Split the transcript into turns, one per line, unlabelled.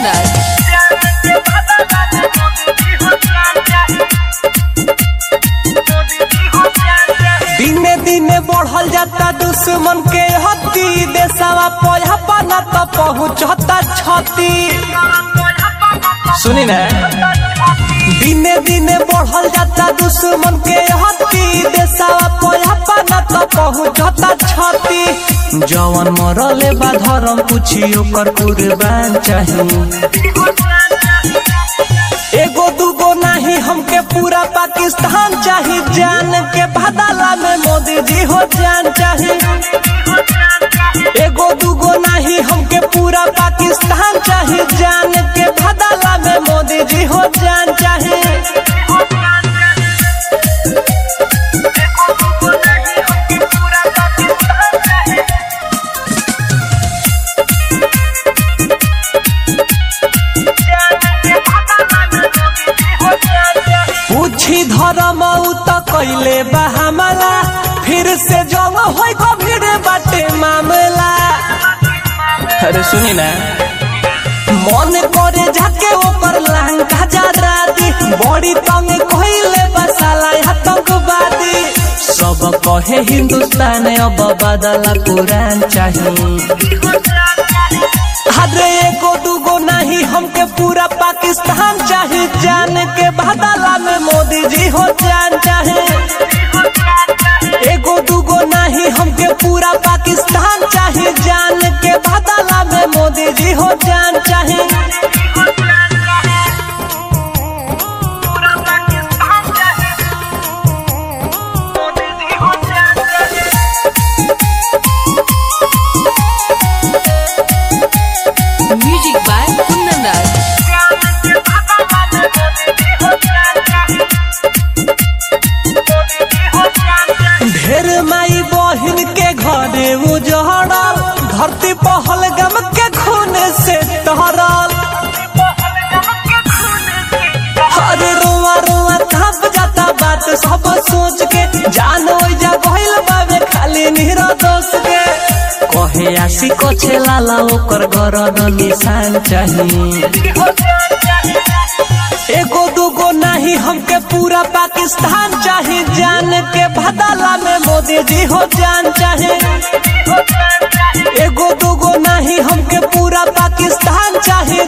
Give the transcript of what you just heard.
Kundan.
दिने दिने बढ़ल जाता दुश्मन के हती देशवा पौधा पाना तो पहुँचता छती सुनी ना दिने दिने बढ़ल जाता दुश्मन के हती देशवा पौधा पाना तो पहुँचता छती जवन मरले बा धर्म पूछी ओकर कुर्बान चाहिए एगो दूगो नहीं हमके पूरा पाकिस्तान चाही जान के बदला में मोदी जी हो जान चाही एगो दूगो नहीं हमके पूरा पाकिस्तान चाही जान के बदला में मोदी जी हो जान चाही पूछी धर्म उ त कैले बा हमला फिर से जंग होई गंभीर बाटे मामला अरे सुनी ना मन करे झके ऊपर लंका जरा दी बड़ी तंग कइले बसाला आतंकवादी सब कहे हिंदुस्तान अब बदला कुरान चाहिए अरे एगो दूगो नहीं हमके पूरा पाकिस्तान चाहे जान के बदला में मोदी जी हो जान चाहे एगो दूगो नहीं हमके पूरा पाकिस्तान चाहे जान के बदला में मोदी जी हो जान चाहे
Music by Kundan Das.
ढेर माई बहिन के घरे उजड़ल धरती पहल गम के खून से तहरल अरे रोआ रोआ थप जाता बात सब सोच के जान जा गइल बाबे खाली निहरा दोष के कहे आशी को लाला ओकर गरद निशान चाहिए एगो दूगो नहीं हमके पूरा पाकिस्तान चाहे जान के बदला में मोदी जी हो जान चाहे एगो दूगो नहीं हमके पूरा पाकिस्तान चाहे